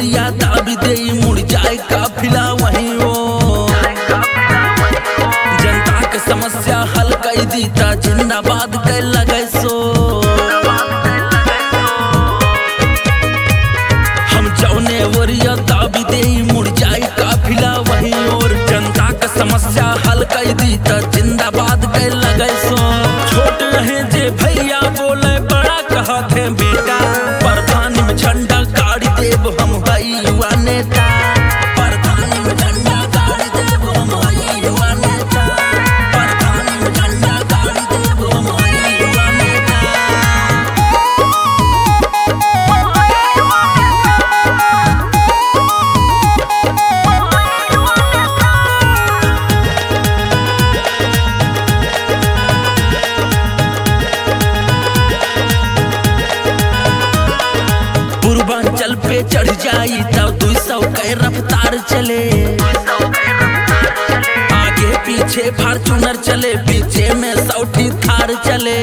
ओरिया दाबी दे मुड़ जाए काफिला वहीं ओ जनता के समस्या हल कई दीता जिंदाबाद के लगे सो हम जौने ओरिया दाबी दे मुड़ जाए काफिला वहीं और जनता के समस्या हल कई दीता जिंदाबाद के लगे सो छोट रहे जे भैया बोले बड़ा कहा थे बेटा प्रधान में झंडा गाड़ी देव हम हई युवा नेता प्रधान में झंडा गाड़ी देव हम हई युवा नेता प्रधान में झंडा गाड़ी देव हम हई युवा नेता पूर्वांचल पे चढ़ जाई तब दू सौ के रफ्तार चले आगे पीछे फार्चूनर चले पीछे में सौठी थार चले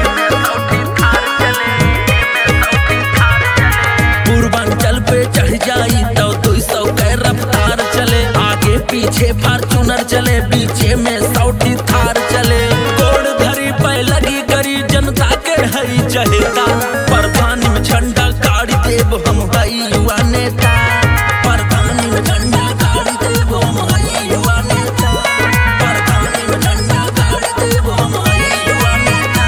पूर्वांचल पे चढ़ जाई तब दू सौ के रफ्तार चले आगे पीछे फार्चूनर चले पीछे में सौठी थार चले गोड़ धरी पे लगी करी जनता के हई चहेता प्रधान में झंडा गाड़ी देव हम हई युवा नेता प्रधान में झंडा गाड़ी देव हम हई युवा नेता प्रधान में झंडा गाड़ी देव हम हई युवा नेता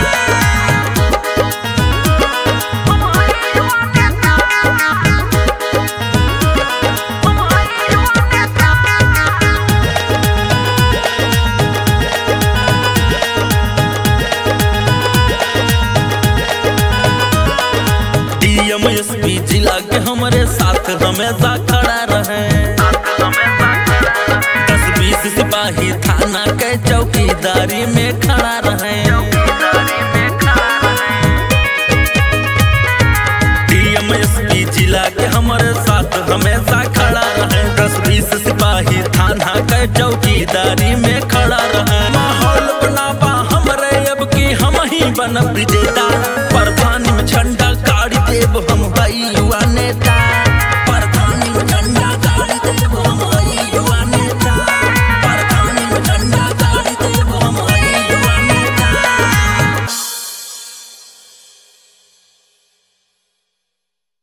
डीएम एसपी जिला के हमारे साथ हमेशा खड़ा रहे दस बीस सिपाही थाना के चौकीदारी में खड़ा रहे डीएम एसपी जिला के हमारे साथ हमेशा खड़ा रहे दस बीस सिपाही थाना के चौकीदारी में खड़ा रहे माहौल बनाबा हमरे अब की हम ही बन विजेता